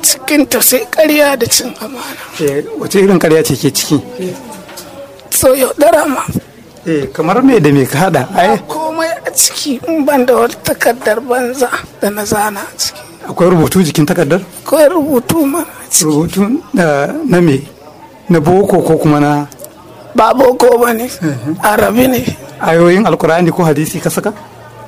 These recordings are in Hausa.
cikinta sai ƙarya da cin amana Eh, wace irin karya ce ke ciki so yaudara ma Eh, kamar me da me ka hada ai komai a ciki in ban da wata takardar banza da na zana a ciki akwai rubutu jikin takardar akwai rubutu ma a ciki rubutu na na me na boko ko kuma na ba boko ba ne arabi ne ayoyin alkur'ani ko hadisi ka saka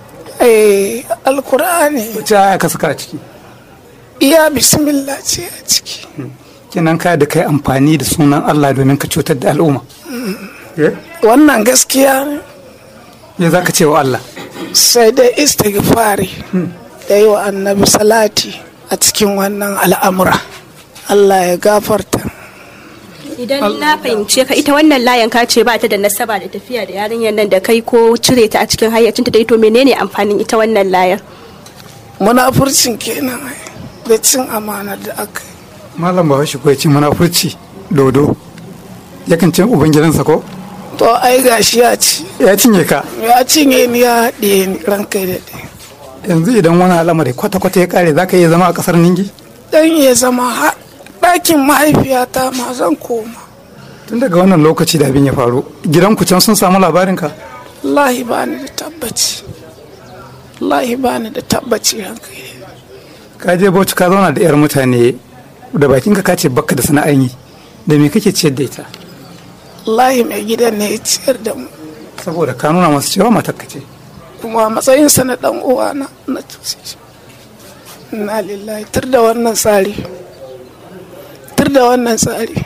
eh alkur'ani wace aya ka saka a ciki iya bismillah ce a ciki kenan ka da kai amfani da sunan Allah domin ka cutar da al'umma Eh, wannan gaskiya ne me za ka ce wa Allah sai dai istighfari da yi wa annabi salati a cikin wannan al'amura Allah ya gafarta Idan na fahimce ka ita wannan layan ka ce ba ta da nasaba da tafiya da yarinyar nan da kai ko cire ta a cikin hayyacinta da ito menene amfanin ita wannan layan? munafurcin kenan ai, da cin amana da aka yi malam bahaushe ko ya ce munafurci dodo yakan ce ubangidansa ko to ai gashi ya ci ya cinye ka ya cinye ni ya haɗe ni ranka da ɗaya yanzu idan wani al'amari kwata-kwata ya kare za ka iya zama a kasar ningi dan ya zama har ɗakin mahaifiyata ma zan koma tun daga wannan lokaci da abin ya faru gidanku can sun samu labarinka wallahi ba ni da tabbaci wallahi ba ni da tabbaci ranka da ɗaya. ka je bauchi ka zauna da 'yar mutane da bakinka ka ce bakka da sana'an yi da me kake ciyar da ita wallahi mai gidan ne ya ciyar da mu saboda ka nuna masu cewa matakka ce kuma a matsayinsa na ɗan uwana na tusi shi na lillahi tur da wannan tsari tur da wannan tsari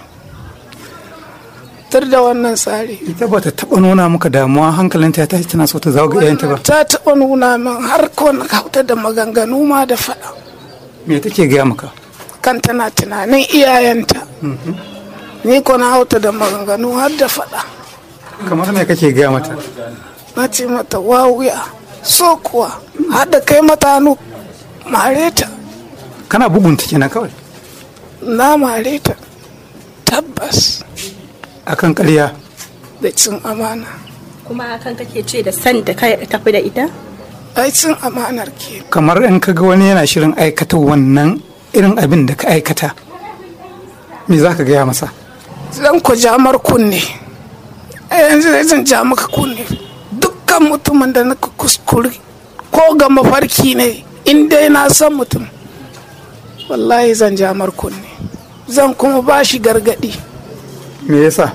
tur da wannan tsari ita ba ta taɓa nuna maka damuwa hankalinta ya tashi tana so ta zawo ga iyayenta ba ta taɓa nuna min har ko na kauta da maganganu ma da faɗa me take gaya maka kan tana tunanin iyayenta ni ko na hauta da maganganu har da faɗa kamar me kake gaya mata na ce mata wawuya so kuwa har da kai mata hannu mare ta kana bugunta kenan kawai na mare ta tabbas akan ƙarya da cin amana Kuma hakan kake ce da san da ka tafi da ita? ai cin amanar ke kamar in ka ga wani yana shirin aikata wannan irin abin da ka aikata me za ka gaya masa zan ku jamar kunne a yanzu zan ja maka kunne dukkan mutumin da na kuskure ko ga mafarki ne in dai na san mutum wallahi zan jamar kunne zan kuma ba shi gargadi me yasa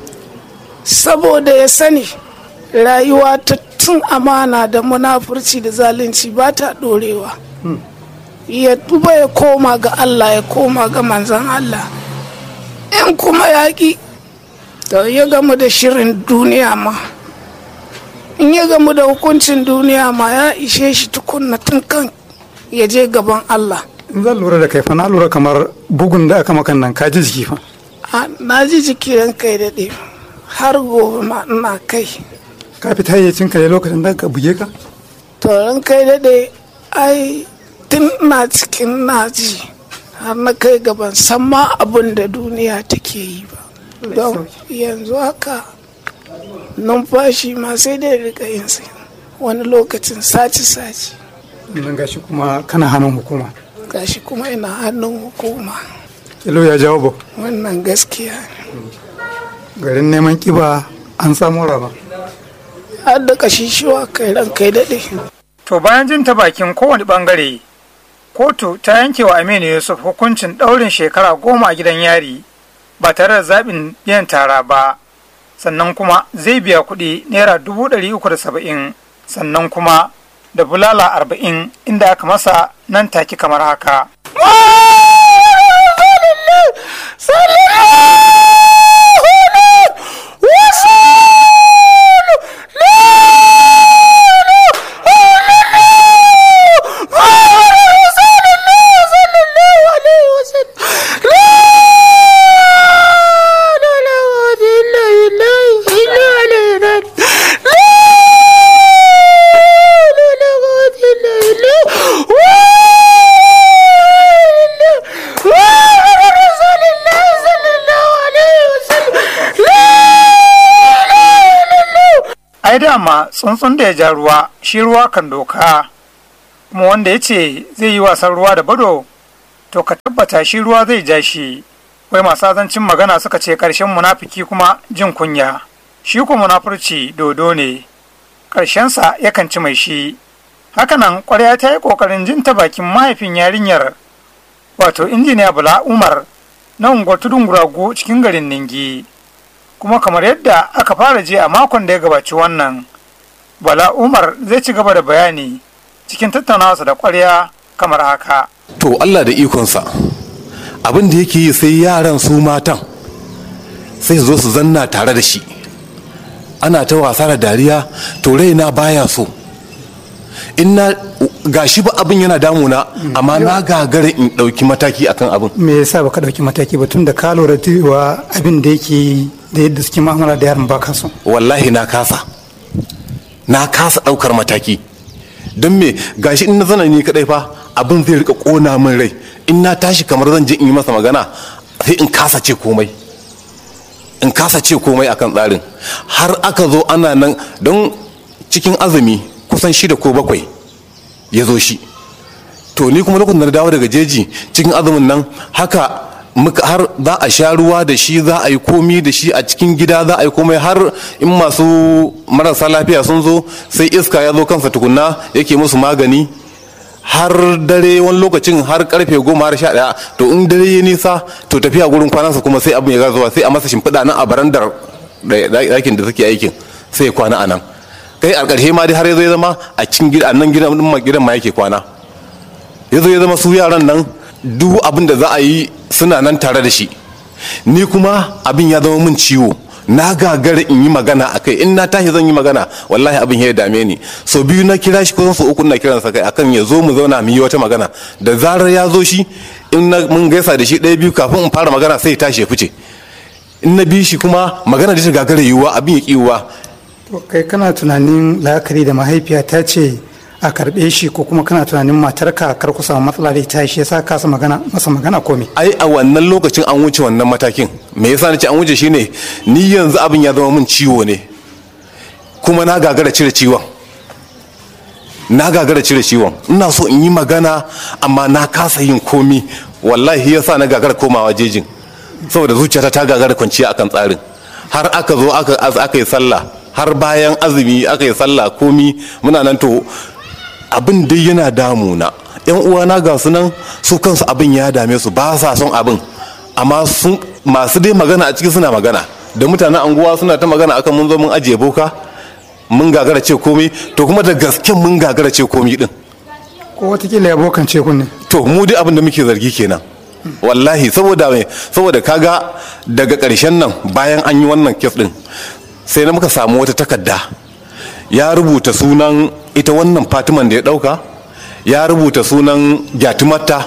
saboda ya sani rayuwa ta tun amana da munafurci da zalunci ba ta dorewa ya tuba ya koma ga Allah ya koma ga manzan Allah in kuma yaƙi to ya gamu da shirin duniya ma in ya gamu da hukuncin duniya ma ya ishe shi tukunna tun kan ya je gaban Allah in zan lura da kai fa na lura kamar bugun da aka makan nan ka ji jiki fa A, na ji jiki ran kai daɗe har gobe ma ina kai ka fita yayyacin ka ne lokacin da ka buge ka to ran kai daɗe ai tun ina cikin naji har na kai gaban san ma abin da duniya take yi ba don yanzu haka numfashi ma sai dai rika yin sa wani lokacin saci-saci nan gashi kuma kana hannun hukuma gashi kuma ina hannun hukuma kilo ya jawo ba wannan gaskiya ne garin neman kiba an samu rama har da kashishiwa kai ran kai daɗe to bayan jin ta bakin kowane bangare kotu ta yanke wa aminu yusuf hukuncin ɗaurin shekara goma a gidan yari ba tare da zaɓin biyan tara ba sannan kuma zai biya kuɗi naira dubu ɗari uku da saba'in sannan kuma da bulala arba'in inda aka masa nan take kamar haka ai dama tsuntsun da ya ja ruwa shi ruwa kan doka kuma wanda ya ce zai yi wasan ruwa da bado to ka tabbata shi ruwa zai ja shi wai masu azancin magana suka ce ƙarshen munafiki kuma jin kunya shi ko munafurci dodo ne ƙarshensa yakan ci mai shi hakanan ƙwarya ta yi ƙoƙarin jin ta bakin mahaifin yarinyar wato injiniya bala umar na unguwar tudun guragu cikin garin ningi kuma kamar yadda aka fara je a makon da ya gabaci wannan bala umar zai ci gaba da bayani cikin tattaunawarsa da ƙwarya kamar haka to allah da ikonsa abin da yake yi sai yaran su matan sai su zo su zanna tare da shi ana ta wasa da dariya to raina baya so in na gashi ba abin yana damuna amma na gagara in ɗauki mataki akan abin me yasa baka ɗauki mataki ba tun da ka lura cewa abin da yake yi da yadda suke mu'amala da yaran baka so wallahi na kasa na kasa ɗaukar mataki don me gashi in na zana ni kadai fa abin zai rika kona min rai in na tashi kamar zan je in yi masa magana sai in kasa ce komai in kasa ce komai akan tsarin har aka zo ana nan don cikin azumi kusan shida ko bakwai ya zo shi to ni kuma lokacin da na dawo daga jeji cikin azumin nan haka muka har za a sha ruwa da shi za a yi komi da shi a cikin gida za a yi komai har in masu marasa lafiya sun zo sai iska ya zo kansa tukunna yake musu magani har dare wani lokacin har karfe goma har sha daya to in dare ya nisa to tafiya gurin kwanansa kuma sai abin ya zuwa sai a masa shimfiɗa nan a barandar ɗakin da suke aikin sai ya kwana a nan kai a ƙarshe ma dai har ya zo ya zama a cikin gidan nan gidan ma yake kwana ya zo ya zama su yaran nan duk abin da za a yi suna nan tare da shi ni kuma abin ya zama min ciwo na gagara in yi magana a kai in na tashi zan yi magana wallahi abin ya dame ni so biyu na kira shi kusan so uku na kiransa kai akan ya zo mu zauna mu yi wata magana da zarar ya zo shi in na mun gaisa da shi ɗaya biyu kafin in fara magana sai ya tashi ya fice in na bi shi kuma magana da ta gagara yiwuwa abin ya ki yiwuwa to kai kana tunanin la'akari da mahaifiya ta ce a karbe shi ko kuma kana tunanin matarka kar ku samu matsala da ita shi yasa ka magana masa magana ko me ai a wannan lokacin an wuce wannan matakin me yasa nace an wuce shine ni yanzu abin ya zama min ciwo ne kuma na gagara cire ciwon na gagara cire ciwon ina so in yi magana amma na kasa yin komi wallahi yasa na gagara komawa jejin saboda zuciyata ta gagara kwanciya akan tsarin har aka zo aka yi sallah har bayan azumi aka yi sallah komi muna nan to abin dai yana damuna yan uwana ga su nan su kansu abin ya dame su ba sa son abin amma masu dai magana a ciki suna magana da mutanen anguwa suna ta magana akan mun zo mun ajiye boka mun gagara ce komi to kuma da gasken mun gagara ce komi din ko watakila ya bokan ce kunne to mu dai abin da muke zargi kenan wallahi saboda mai saboda kaga daga ƙarshen nan bayan an yi wannan kes din sai na muka samu wata takarda ya rubuta sunan ita wannan fatiman da ya dauka ya rubuta sunan gyatumarta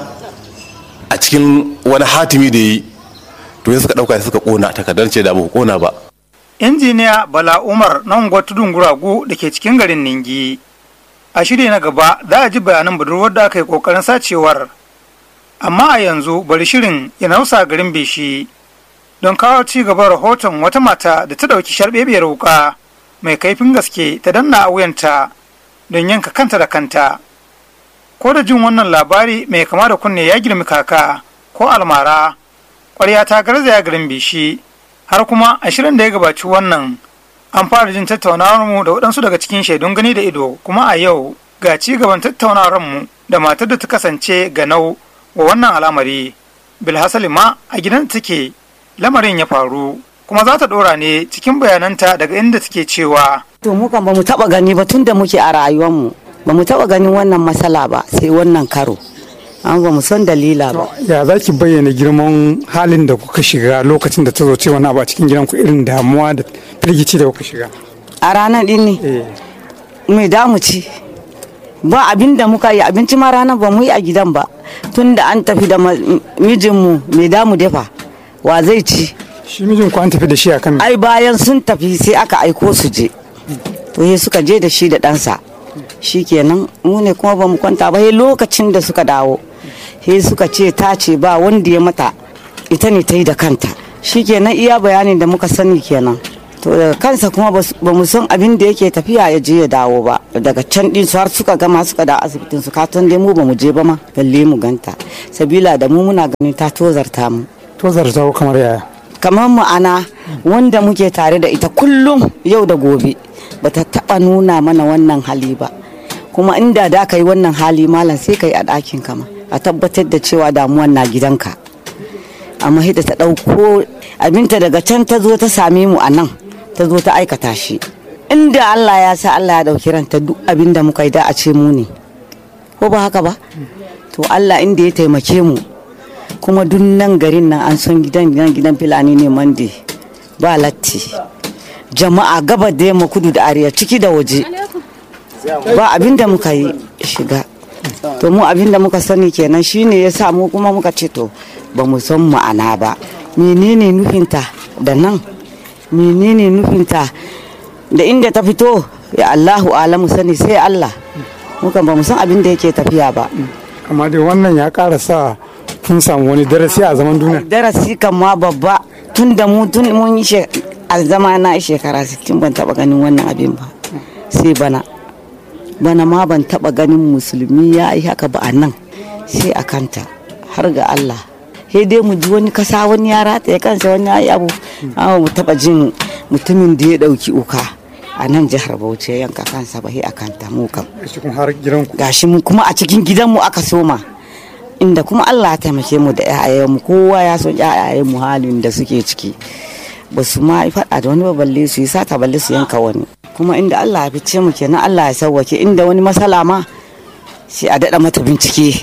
a cikin wani hatimi da ya yi to ya suka dauka suka kona takardar ce da ba kona ba injiniya bala umar na unguwar tudun guragu da ke cikin garin ningi a shirya na gaba za a ji bayanan budurwar da aka yi kokarin sacewar amma a yanzu bari shirin ya nausa garin beshi don kawo ci gaban rahoton wata mata da ta ɗauki sharbebiyar wuka mai kaifin gaske ta danna a wuyanta don yanka kanta da kanta ko da jin wannan labari mai kama da kunne ya girmi kaka ko almara ƙwarya ta garzaya garin bishi har kuma a shirin da ya gabaci wannan an fara jin tattaunawar mu da waɗansu daga cikin shaidun gani da ido kuma a yau ga ci gaban tattaunawar mu da matar da ta kasance ganau wa wannan al'amari bilhassali ma a gidan take lamarin ya faru kuma za ta ɗora ne cikin bayananta daga inda take cewa to mu kan bamu taba gani ba tun da muke a rayuwarmu bamu taba ganin wannan matsala ba sai wannan karo an ba mu san dalila ba ya za ki bayyana girman halin da kuka shiga lokacin da ta zo ce wani abu a cikin gidanku irin damuwa da firgici da kuka shiga a ranar din ne mai damu ci ba abin da muka yi abinci ma ranar ba mu yi a gidan ba tun da an tafi da mijinmu mai damu dafa wa zai ci shi mijin ku an tafi da shi a kan ai bayan sun tafi sai aka aiko su je to sai suka je da shi da ɗansa shi kenan mu ne kuma ba mu kwanta ba sai lokacin da suka dawo sai suka ce ta ce ba wanda ya mata ita ne ta yi da kanta shi kenan iya bayanin da muka sani kenan to daga kansa kuma ba mu san abin da yake tafiya ya je ya dawo ba daga can din su har suka gama suka da asibitin su katon dai mu ba mu je ba ma balle mu ganta sabila da mu muna ganin ta tozarta mu tozarta kamar yaya kamar ma'ana wanda muke tare da ita kullum yau da gobe bata taba nuna mana wannan hali ba kuma inda da ka yi wannan hali malam sai ka yi a ɗakin kama a tabbatar da cewa damuwan na gidanka amma hida ta ɗauko abinta daga can ta zo ta same mu a nan ta zo ta aikata shi inda Allah ya sa Allah ya ɗauki ranta duk abin da muka yi da a ce mu ne ko ba haka ba to Allah inda ya taimake mu kuma duk nan garin nan an son gidan gidan gidan filani ne mande ba latti jama'a gaba da yamma kudu da arewa ciki da waje ba abin da muka yi shiga to mu abin da muka sani kenan shine ya sa mu kuma muka ce to ba mu san ma'ana ba menene nufinta da nan menene nufinta da inda ta fito ya Allahu alamu sani sai Allah muka ba mu san abin da yake tafiya ba amma dai wannan ya ƙara sa kun samu wani darasi a zaman duniya darasi kan ma babba tun da mu tun mun yi a zama na shekara 60 ban taba ganin wannan abin ba sai bana bana ma ban taba ganin musulmi ya yi haka ba a nan sai a kanta har ga Allah sai dai mu ji wani kasa wani ya rataye kansa wani ya yi abu amma mu taba jin mutumin da ya dauki uka a nan jihar Bauchi ya yanka kansa ba sai a kanta mu kam har gidanku gashi mu kuma a cikin gidanmu aka soma inda kuma Allah ya taimake mu da mu kowa ya son mu halin da suke ciki ba su ma faɗa da wani ba balle su yi sata balle su yanka wani kuma inda Allah ya fice mu kenan Allah ya sauwake inda wani masala ma sai a daɗa mata bincike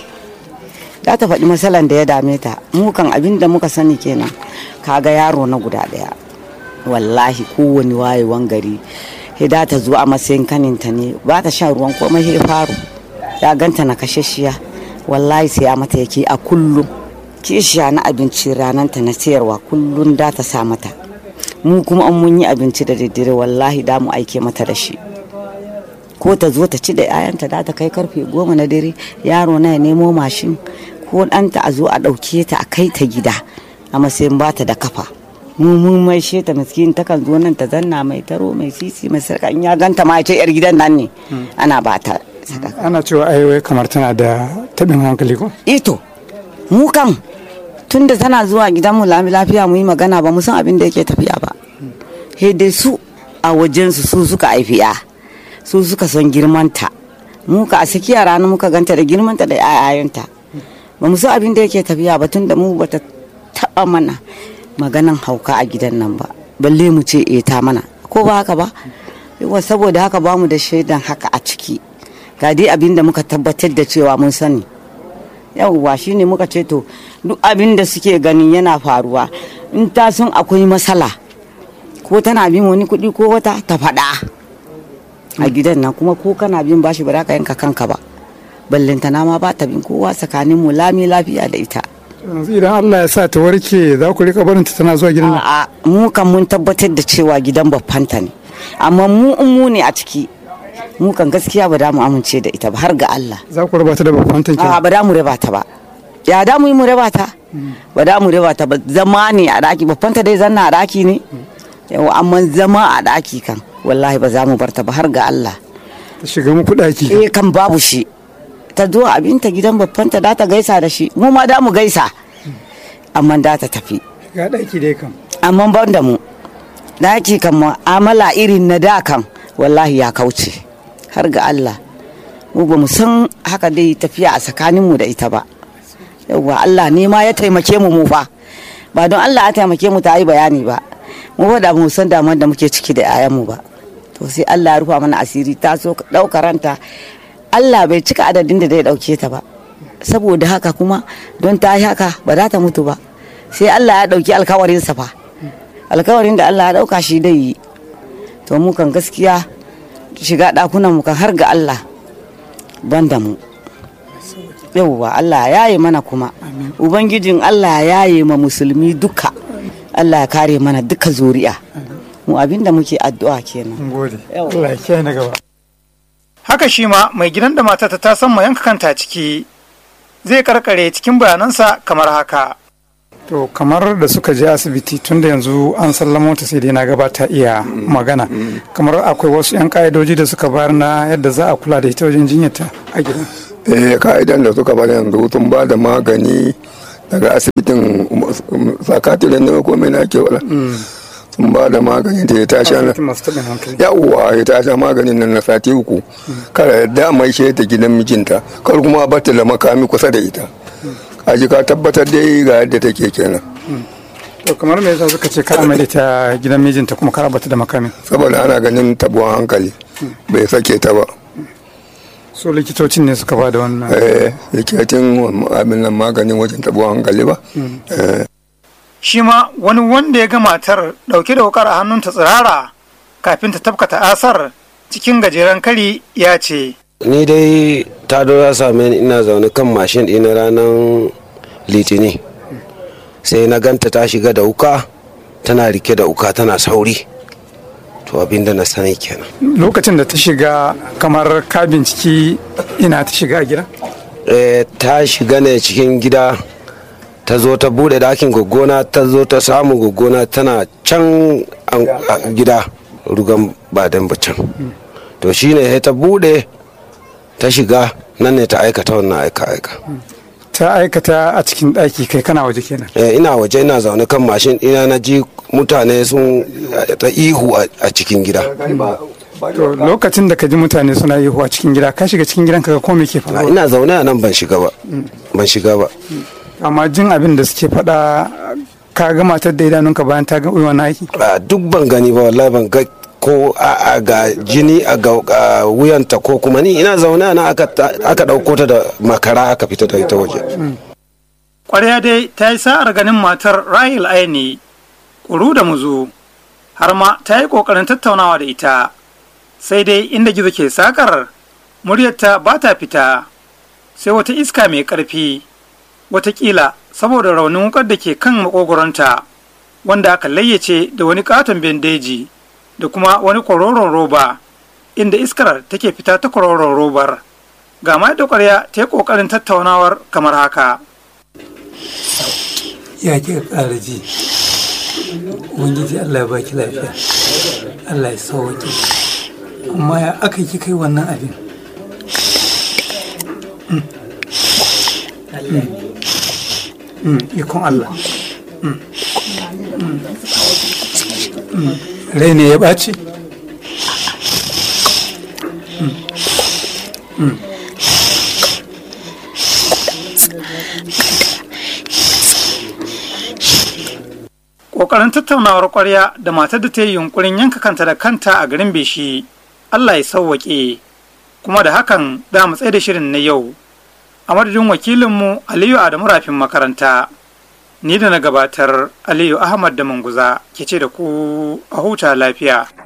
za ta faɗi masalan da ya dame ta mu kan abin da muka sani kenan kaga yaro na guda ɗaya wallahi kowane wayewan gari hida ta zo a matsayin kaninta ne ba ta shan ruwan komai sai faru ya ganta na kashashiya wallahi sai ya mata yake a kullum kishiya na abinci rananta na sayarwa kullum da ta sa mata mu kuma an mun yi abinci da daddare wallahi da mu aike mata da shi ko ta zo ta ci da 'ya'yanta da ta kai karfe goma na dare yaro na ya nemo mashin ko ɗanta a zo a ɗauke ta a kai ta gida a matsayin ba ta da kafa mu mun mai she ta miskin ta kan zo nan ta zanna mai taro mai sisi mai sarka in ya ganta ma ya ce yar gidan nan ne ana ba ta sadaka ana cewa aiwai kamar tana da taɓin hankali ko ito mu kan tun da tana zuwa gidanmu lami lafiya mu yi magana ba mu san abin da yake tafiya ba he dai su a wajensu su suka haifi ya su suka son girmanta mu ka a sakiya rana muka ganta da girmanta da yayayanta ba mu san abin da yake tafiya ba tun da mu bata taba mana maganan hauka a gidan nan ba balle mu ce e ta mana ko ba haka ba yawa saboda haka ba mu da shaidan haka a ciki ga dai abin da muka tabbatar da cewa mun sani yawwa shine muka ce to duk abin da suke ganin yana faruwa in ta sun akwai matsala ko tana bin wani kuɗi ko wata ta faɗa a gidan nan kuma ko kana bin bashi ba za ka yanka kanka ba ballantana ma ba ta bin kowa tsakanin mu lami lafiya da ita yanzu idan Allah ya sa ta warke za ku rika barinta tana zuwa gidan nan a'a mu kan mun tabbatar da cewa gidan babbanta ne amma mu in mu ne a ciki mu kan gaskiya ba da mu amince da ita ba har ga Allah za ku raba ta da babban tanki a ba da mu raba ta ba ya da mu yi mu raba ta ba da mu raba ta ba zama ne a daki babban ta dai zanna a daki ne yau amma zama a daki kan wallahi ba za mu bar ta ba har ga Allah ta shiga muku daki eh kan babu shi ta zo abinta gidan babban ta da ta gaisa da shi mu ma da mu gaisa amma da ta tafi ga daki dai kam amma ban da mu daki kan mu'amala irin na da kan wallahi ya kauce har ga Allah mu ba mu san haka dai tafiya a tsakaninmu da ita ba yauwa Allah ne ma ya taimake mu mu fa ba don Allah ya taimake mu ta yi bayani ba mu ba da mu san damar da muke ciki da 'ya'yanmu ba to sai Allah ya rufa mana asiri ta so ɗauka ranta Allah bai cika adadin da zai ɗauke ta ba saboda haka kuma don ta yi haka ba za ta mutu ba sai Allah ya ɗauki alkawarinsa fa alkawarin da Allah ya ɗauka shi dai yi to mu kan gaskiya shiga ɗakunan mu kan har ga Allah ban da mu yauwa Allah ya yi mana kuma ubangijin Allah ya yi ma musulmi duka Allah ya kare mana duka zuri'a mu abinda muke addu'a kenan mun gode Allah ya kiyaye na gaba haka shi ma mai gidan da matata ta san ma yanka kanta ciki zai karkare cikin bayanansa kamar haka to kamar da suka je asibiti tun da yanzu an sallamo ta sai dai na gaba ta iya magana kamar akwai wasu 'yan ka'idoji da suka bayar na yadda za a kula da ita wajen jinyarta a gidan eh ka'idan da suka bada yanzu sun ba da magani daga asibitin sakatirin ne ko mai na ke wala sun ba da magani da ya tashi na asibitin masu taɓin hankali yawwa ya tashi maganin nan na sati uku kada da mai shi ta gidan mijinta kar kuma a bata da makami kusa da ita kaji ka tabbatar dai ga yadda take kenan to kamar me yasa suka ce kar a mai da ta gidan mijinta kuma kar a bata da makamin saboda ana ganin tabuwan hankali bai sake ta ba so likitocin ne suka ba da wannan eh likitin abin nan maganin wajen tabuwan hankali ba eh shi ma wani wanda ya ga matar ɗauke da wukar a hannunta tsirara kafin ta tafkata asar cikin gajeren kari ya ce ni dai ta ya same ni ina zaune kan mashin ɗina ranar litini sai na ganta ta shiga da wuka tana rike da wuka tana sauri to abinda na sani kenan lokacin da ta shiga kamar ka binciki ina ta shiga a gida Eh, ta shiga ne cikin gida ta zo ta bude dakin gogona ta zo ta samu gogona tana can an- a gida rugan badan can to shine sai ta bude ta shiga nan ne ta aikata wannan aika-aika ta aikata a cikin ɗaki kai kana waje kenan Eh, ina waje ina zaune kan mashin ina na ji mutane sun eh, ta ihu a a cikin gida to lokacin da ka ji mutane suna yi a cikin gida ka shiga cikin gidan ka ga ko me ke Ah, faruwa ina zaune a nan ban shiga ba ban shiga ba amma jin abin da suke faɗa ka ga matar da idanunka bayan ta ga wannan aiki Ah, duk ban gani ba wallahi ban ga ko a a ga jini a ga a wuyanta ko kuma ni ina zaune a nan aka ta- aka dauko ta da makara aka fita da ita waje ƙwarya dai ta yi sa'ar ganin matar rahil aini ƙuru da muzu har ma ta yi ƙoƙarin tattaunawa da ita sai dai inda gizo ke sakar muryarta ba ta fita sai wata iska mai ƙarfi watakila saboda raunin wukar da ke kan makogoronta wanda aka layyace da wani katon bendeji da kuma wani kwaroron roba inda iskar take fita ta kwaroron robar ga ma da ƙwarya ta yi ƙoƙarin tattaunawar kamar haka ya kika ƙara ji ubangiji allah ya baki lafiya allah ya sauwaƙe amma ya aka yi kai wannan abin Mm, ikon Allah Mm. Mm. rai ne ya ɓaci Ƙoƙarin tattaunawar ƙwarya da matar da ta yi yunkurin yanka kanta da kanta a garin Beshi, Allah ya sauwaƙe, kuma da hakan za mu tsaye da shirin na yau. A madadin wakilinmu Aliyu Adamu Rafin makaranta, ni da na gabatar Aliyu Ahmad da Manguza ke ce da ku a huta lafiya.